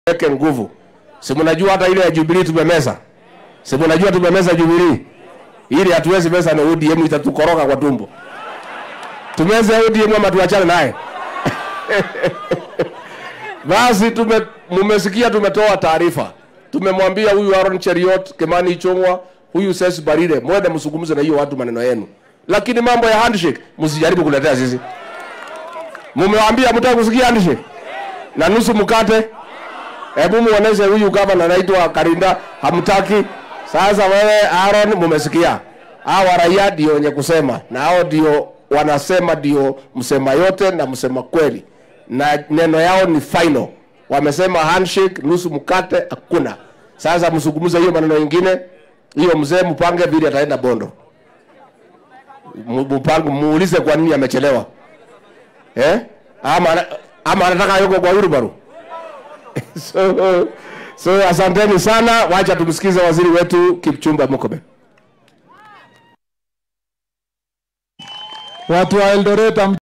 weke nguvu. Si mnajua hata ile ya Jubilee tumemeza, si mnajua tumemeza Jubilee ili hatuwezi meza na ODM, itatukoroga kwa tumbo. Tumeze ODM ama tuachane naye? Basi tume, mumesikia tumetoa taarifa, tumemwambia huyu Aaron Cheriot, Kimani Ichung'wa, huyu Ses Barire, mwende msungumze na hiyo watu maneno yenu, lakini mambo ya handshake msijaribu kuletea sisi. Mumewaambia mtaki kusikia handshake na nusu mkate. Hebu muoneshe huyu gavana anaitwa Karinda, hamtaki. Sasa wewe Aaron, mumesikia hawa raia ndio wenye kusema, na hao ndio wanasema, ndio msema yote na msema kweli, na neno yao ni final. Wamesema handshake, nusu mkate, hakuna. Sasa msungumuze hiyo maneno mengine, hiyo mzee mpange vile ataenda Bondo, mpange, muulize kwa nini amechelewa eh? Ama, ama anataka yuko kwa Wilbaru so, so asanteni sana, wacha tumsikize waziri wetu Kipchumba Murkomen. Watu wa Eldoret